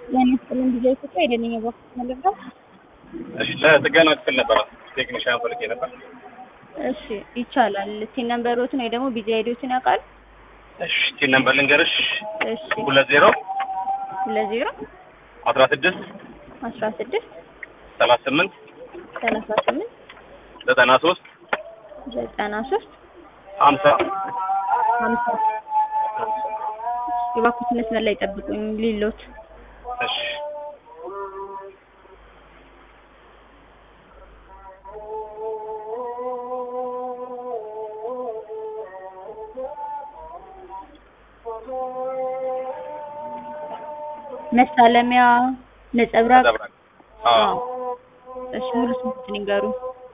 ያን ያስጥልን ጊዜ ኢትዮጵያ የደንኛ ባክስ መለብዳው እሺ ለጥገና ክፍል ነበረ ቴክኒሻን ፈልጌ ነበር። እሺ ይቻላል። ቲን ነምበሮትን ወይ ደግሞ ቢዚ አይዲዎችን ያውቃል? እሺ ቲን ነምበር ልንገርሽ እሺ ሁለት ዜሮ ሁለት ዜሮ አስራ ስድስት አስራ ስድስት ሰላሳ ስምንት ሰላሳ ስምንት ዘጠና ሶስት ዘጠና ሶስት ሀምሳ ሀምሳ የባኩት መስመር ላይ ጠብቁኝ ሊሎት እሺ መሳለሚያ ነጸብራቅ ተዘብራል። አዎ እሺ ሙሉ ስሙትን ይንገሩ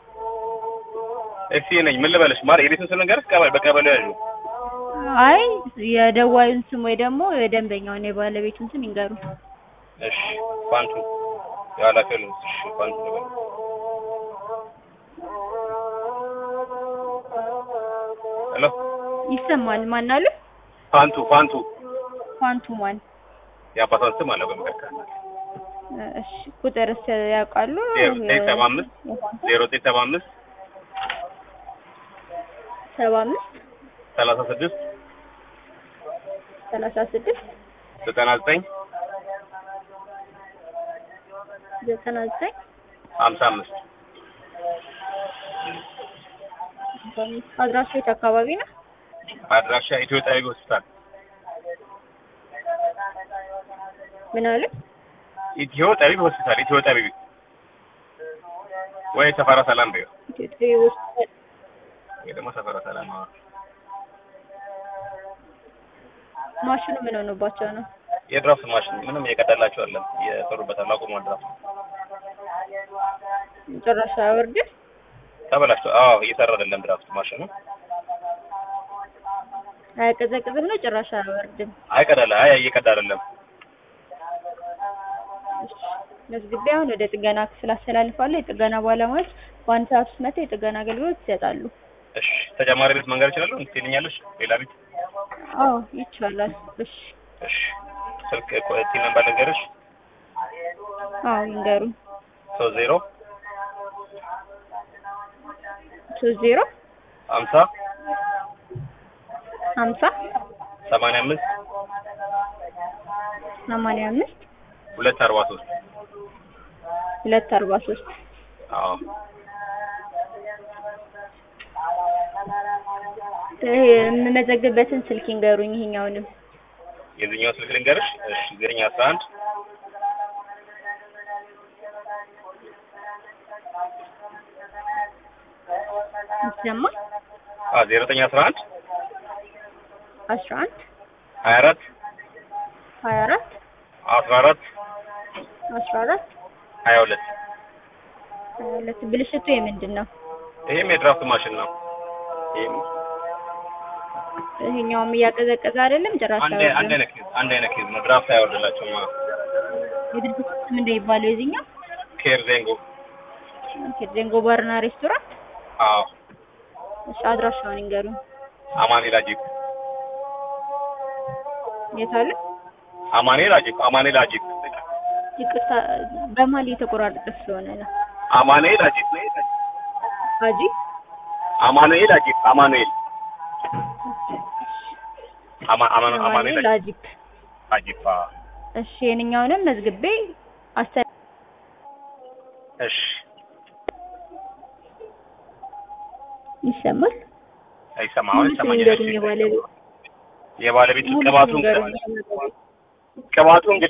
እሺ ነኝ ምን ልበልሽ ማር የቤቱን ስም ልንገርሽ ቀበሌ በቀበሌ ያዡ አይ የደዋዩን ስም ወይ ደግሞ የደንበኛውን የባለቤቱን ስም ይንገሩ እሺ ፋንቱ የኃላፊውን እሺ ፋንቱ ልበል ሄሎ ይሰማል ማን አሉ ፋንቱ ፋንቱ ፋንቱ ማን የአባቷን ስም አለ በመካከል እሺ ቁጥርስ ያውቃሉ ዜሮ ዘጠኝ ሰባ አምስት ዜሮ ዘጠኝ ሰባ አምስት ሰባ አምስት ሰላሳ ስድስት ሰላሳ ስድስት ዘጠና ዘጠኝ ዘጠና ዘጠኝ ሀምሳ አምስት አድራሻ የት አካባቢ ነው? አድራሻ ኢትዮ ጣቢብ ሆስፒታል ምን አለ? ኢትዮ ጠቢብ ሆስፒታል ኢትዮ ጠቢብ ወይ ሰፈራ ሰላም በይው ኢትዮጵያ ሆስፒታል ወይ ደግሞ ሰፈራ ሰላም አዎ ማሽኑ ምን ሆኖባቸው ነው? የድራፍት ማሽን ምንም እየቀዳላቸው አለ እየሰሩበታል አቁሟል ድራፍት ጭራሽ አያወርድም? ተበላሽቶ አዎ እየሰራ አይደለም ድራፍት ማሽኑ አያቀዘቅዝም ነው ጭራሽ አያወርድም። አይቀዳለ አይ እየቀዳ አይደለም መዝግቤ አሁን ወደ ጥገና ክፍል አስተላልፋለሁ። የጥገና ባለሙያዎች በአንድ ሰዓት ውስጥ መጥተው የጥገና አገልግሎት ይሰጣሉ። እሺ ተጨማሪ ቤት መንገድ እችላለሁ ትልኛለሽ ሌላ ቤት አዎ ይቻላል። እሺ እሺ ስልክ ቲ ነምበር ልንገርሽ አዎ ይንገሩ። ሶስት ዜሮ ሶስት ዜሮ ሀምሳ ሀምሳ ሰማንያ አምስት ሰማንያ አምስት ሁለት አርባ ሶስት ሁለት አርባ ሶስት አዎ የምመዘግበትን ስልክ ይንገሩኝ። ይሄኛውንም የዚህኛው ስልክ ልንገርሽ እሺ ዘጠኝ አስራ አንድ ይሰማል። አዎ ዜሮ ዘጠኝ አስራ አንድ አስራ አንድ ሀያ አራት ሀያ አራት አስራ አራት አስራ አራት ሀያ ሁለት ሀያ ሁለት ብልሽቱ የምንድን ነው? ይሄም የድራፍት ማሽን ነው ይሄም ይሄኛውም እያቀዘቀዘ አይደለም ጭራሽ አንድ አንድ አይነት ኬዝ አንድ አይነት ኬዝ ነው ድራፍት አይወርድላቸውም አዎ የድርጅቱ ስም ምንድን የሚባለው የዚህኛው? ኬር ዜንጎ ዜንጎ ባርና ሬስቶራንት። አዎ እሺ አድራሻውን ይንገሩኝ። አማኑኤል አጂፕ የት አለ? አማኑኤል አጂፕ አማኑኤል አጂፕ ይቅርታ በመሀል እየተቆራረጠ ስለሆነ ነው። አማኑኤል አጂፕ አጂ አማኑኤል አጂፕ አማኑኤል አማ አማ አማኑኤል አማኑኤል አጂፕ። አጂፕ አዎ እሺ የእኛውንም መዝግቤ አስተ እሺ ይሰማል። አይሰማ አሁን ሙሉ ስም ይሰማኛል ይንገሩኝ የባለቤት የባለቤቱ ሙሉ ቅባቱ ስም እንግዳ ይንገሩኝ። ቅባቱ እንግዳ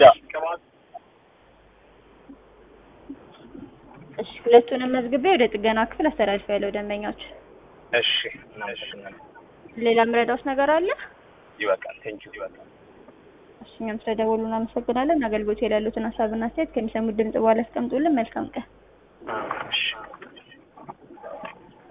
እሺ ሁለቱንም መዝግቤ ወደ ጥገና ክፍል አስተላልፋለሁ። ደንበኞች እሺ እናመሰግናለን ሌላ ምረዳውስ ነገር አለ? ይበቃል ቴንኪው ይበቃል እሺ እኛም ስለደወሉ እናመሰግናለን። አገልግሎት ላይ ያሉትን ሀሳብና አስተያየት ከሚሰሙት ድምጽ በኋላ አስቀምጡልን። መልካም ቀን። እሺ